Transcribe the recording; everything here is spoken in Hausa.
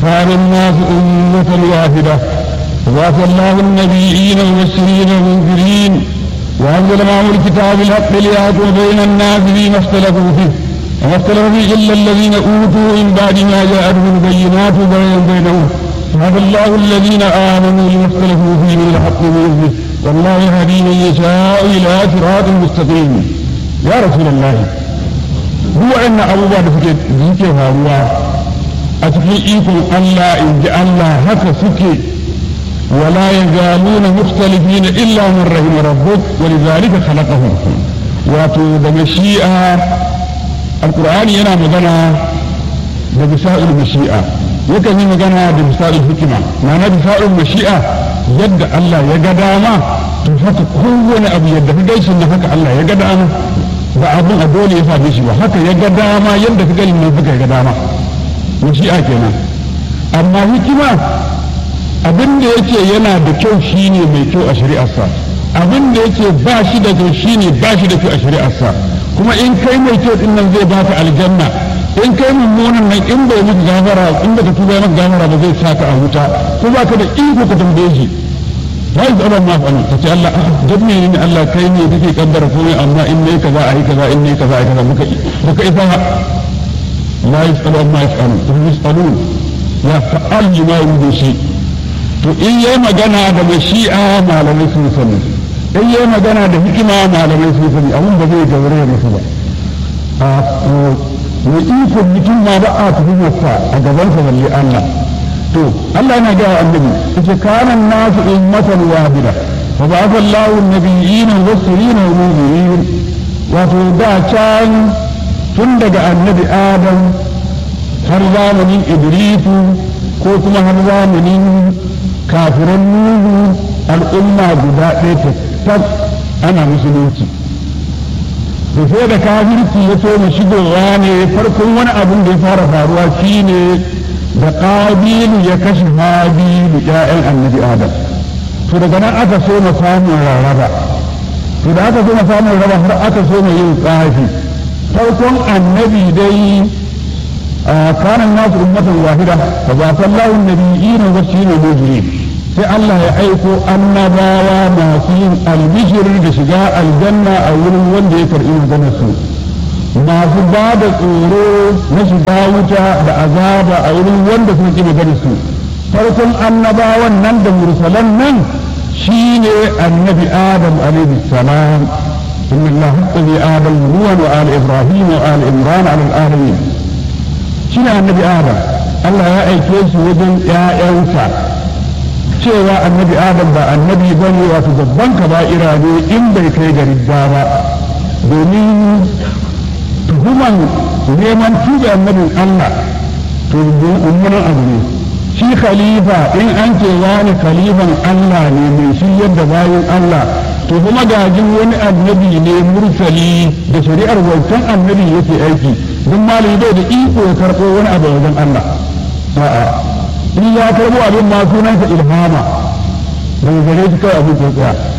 كان الناس أمة واحدة وبعث الله النبيين المبشرين والمنذرين وأنزل معهم الكتاب الحق ليحكم بين الناس فيما اختلفوا فيه وما اختلف فيه إلا الذين أوتوا من بعد ما جاءتهم البينات بغيا بينهم فهدى الله الذين آمنوا لما اختلفوا فيه من الحق بإذنه والله يهدي من يشاء إلى صراط مستقيم يا رسول الله هو أن أبو بكر فكر ذكرها هو أتكي إيكم ألا إن جاء الله هكا سكي ولا يزالون مختلفين إلا من رحم ربك ولذلك خلقهم واتو دمشيئة القرآن ينا مغنى بمسائل المشيئة yakan yi magana da misalin hikima ma'ana misalin mashi'a yadda Allah ya ga dama to haka kowane abu yadda ka gaishe na haka Allah ya ga dama ba abun a dole ya same shi ba haka ya ga dama yadda ka gani nan haka ya ga dama mashi'a kenan amma hikima abin da yake yana da kyau shine mai kyau a shari'arsa abin da yake ba shi da kyau shine ba shi da kyau a shari'arsa kuma in kai mai kyau din nan zai baka aljanna in kai mummunan nan in bai maka gafara in baka tuba maka gafara ba zai saka a wuta ko ba ka da iko ka tambaye shi la yi tsaron ma fa'alu ka ce Allah dan ne ne Allah kai ne kake kaddara komai amma in ne kaza a yi kaza in ne kaza a yi kaza muka muka isa la yi tsaron ma fa'alu to yi tsalu ya fa'al ma yuridu shi to in yayi magana da mashi'a malamai sun sani in yayi magana da hikima malamai sun sani abun ba zai gaure musu ba mai ikon mutum ma ba a tuhumarsa a gabansa balle Allah to Allah yana gaya annabi yace kana nasu ummatan wahida fa ba'atha Allahu an-nabiyyin mubashirin wa munzirin wato da can tun daga annabi Adam har zamanin Idrisu ko kuma har zamanin kafiran Nuhu al'umma guda ɗaya ta ana musulunci da sai da kafirci ya so mu shigowa ne farkon wani abin da ya fara faruwa shine da ƙabilu ya kashe habilu ƴaƴan annabi adam to daga nan aka so mu samun rarraba to da aka so mu samun rarraba har aka so mu yin tsafi farkon annabi dai kana nasu ummatan wahida fa ba sallahu nabiyina wa sinu mujrim sai Allah ya aiko annabawa masu yin albishir da shiga aljanna a wurin wanda ya karɓi maganar su masu ba da tsoro na shiga wuta da azaba a wurin wanda suka ƙi maganar su farkon annabawan nan da mursalan nan shine annabi adam alaihi salam إن الله حق آدم نوح وآل إبراهيم وآل عمران على العالمين شنو النبي آدم الله يا أيكيس وجن يا أنسى cewa annabi adam ba annabi ba ne wato babban kaba'ira ne in bai kai ga ridda ba domin tuhuman neman tuba annabin Allah to mummunan abu ne shi khalifa in an ce wani khalifan Allah ne mai shi yadda bayan Allah to kuma gajin wani annabi ne mursali da shari'ar wancan annabi yake aiki don malami bai da iko ya karɓo wani abu wajen Allah a'a in ya karbo abin ma sunansa ilhama daga gare shi kawai abin tsaya